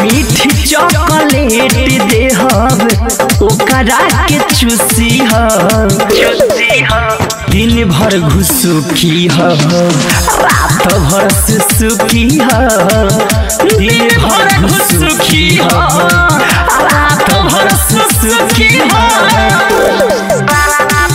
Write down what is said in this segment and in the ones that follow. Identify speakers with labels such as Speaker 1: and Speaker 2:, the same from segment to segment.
Speaker 1: मीठी चॉकलेट देहब ओकरा के चूसी ह दिन भर घुसुकी ह रात भर सुसुकी ह दिन भर घुसुकी ह रात भर सुसुकी ह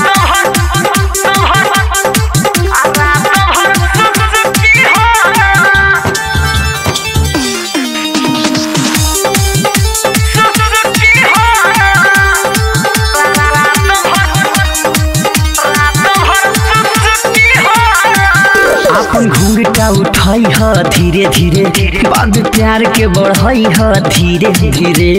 Speaker 1: अपन घूंघटा उठाई ह धीरे धीरे बाद प्यार के बढ़ाई ह धीरे धीरे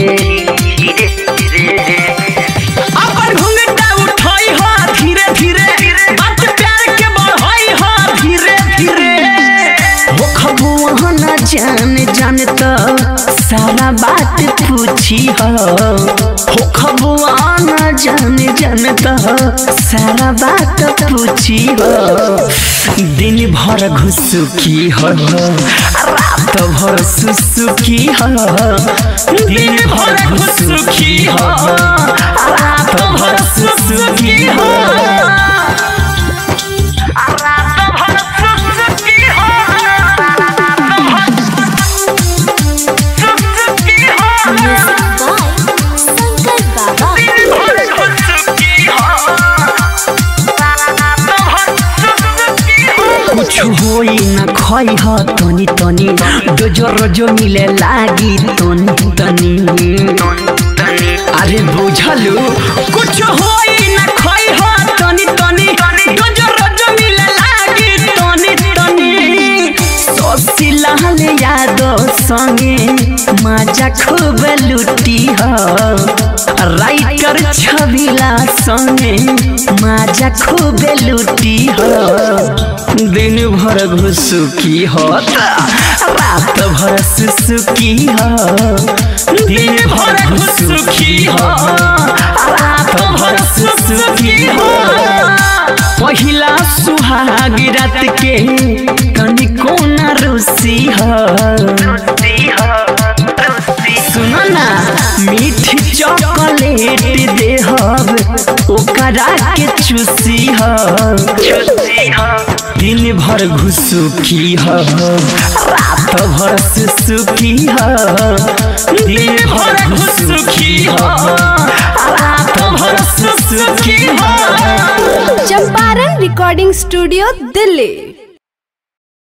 Speaker 1: अपन घूंघटा उठाई ह धीरे धीरे बात प्यार के बढ़ाई ह धीरे धीरे हो खबुआ न जान जान त सारा बात पूछी ह हो खबुआ न जान जान त सारा बात पूछी ह दिन भर घुसुकी ह रात भर सुसुकी ह दिन भर घुसुकी ह रात भर सुसुकी ह
Speaker 2: म्यूजिक बाय शंकर बाबा
Speaker 1: कुछ होई न खई ह तनी तनी डोजो रोजो मिले लागी तनी तनी अरे बुझलू कुछ होई न खई ह तनी तनी डोजो रोजो मिले लागी तनी तनी सोसी लाल यादो संगे मजा खूब लुटी ह राइटर छबिला संगे मजा खूब लुटी ह दिन भर घुसुकी होत रात भर सुसुकी ह दिन भर घुसुकी ह रात भर सुसुकी ह पहिला सुहाग रात के कनिको न रुसी ह सुनो ना मीठी चॉकलेट देहब ओकरा के चूसी ह दिन भर घुसुकी ह रात भर सुसुकी ह दिन भर घुसुकी ह रात भर सुसुकी ह
Speaker 3: चंपारण रिकॉर्डिंग स्टूडियो दिल्ली